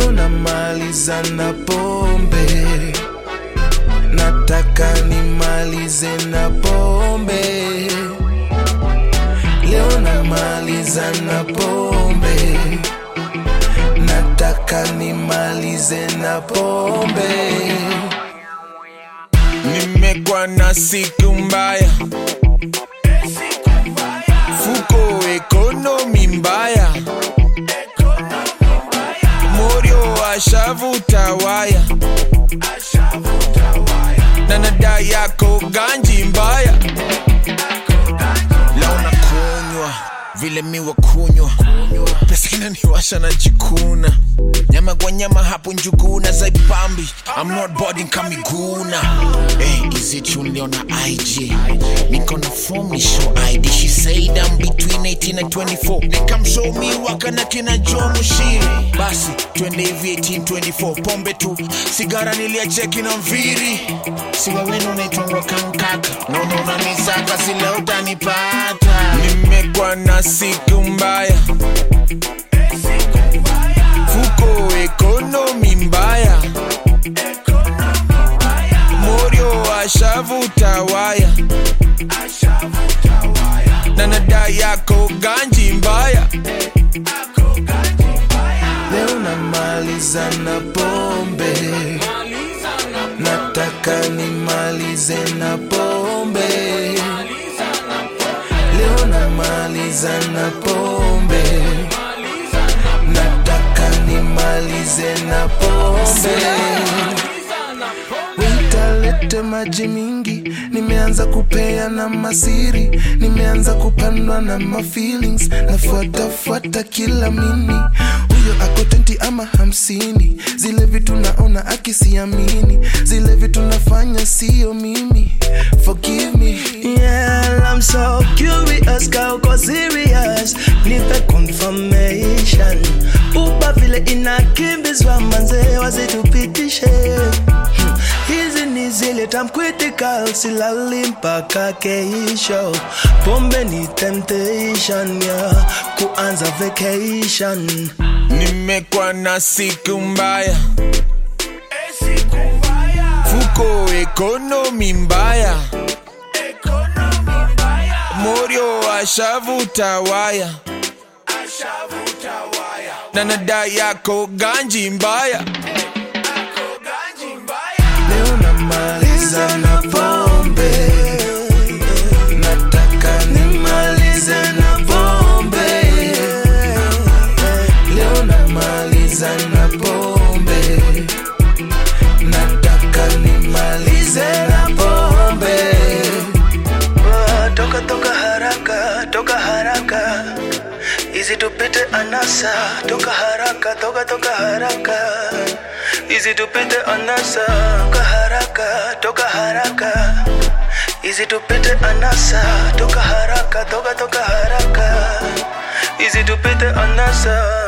leo namaliza na pombe nataka nimalize na pombe leo namaliza na pombe nataka nimalize na pombe nimekuwa na siku mbaya fuko ekonomi mbaya morio ashavuta waya na nada yako ganji mbaya leo nakunywa vile miwa kunywa pesa inaniwasha na jikuna nyama kwa nyama hapo njuguna zaipambi I'm not boarding kamiguna hey, is it you liona IG niko na form ni show ID she said I'm between 18 and 24 nikamshow mi waka na kina Joe Mushiri basi twende hivi 18 24 pombe tu sigara niliacheki na mviri siwa wenu unaitwangwa kankaka naona unanisaka sile utanipata nimekuwa na siku mbaya fuko ekonomi mbaya morio ashavuta waya na nada yako ganji mbaya leo namaliza na pombe nataka nimalize na pombe leo namaliza na pombe nataka nimalize na pombe witalete maji mingi nimeanza kupea na masiri nimeanza kupandwa na mafeelings nafuatafuata kila mini huyo ako 20 ama hamsini zile vitu naona akisiamini zile vitu nafanya sio mimi forgive me Yeah, I'm so curious, ka uko serious Nipe confirmation Uba vile inakimbizwa manze wasitupitishe Hmm, Hizi ni zile time critical silali mpaka keisho Pombe ni temptation yeah, kuanza vacation nimekuwa na siku mbaya fuko ekonomi mbaya morio ashavuta waya na nada yako ganji mbaya leo namaliza na pombe nataka nimalize na pombe leo namaliza na pombe nataka nimalize na pombe Ah, toka toka haraka toka haraka izi tupite anasa toka haraka toka toka haraka izi tupite anasa toka haraka toka haraka izi tupite anasa toka haraka toka toka haraka izi tupite anasa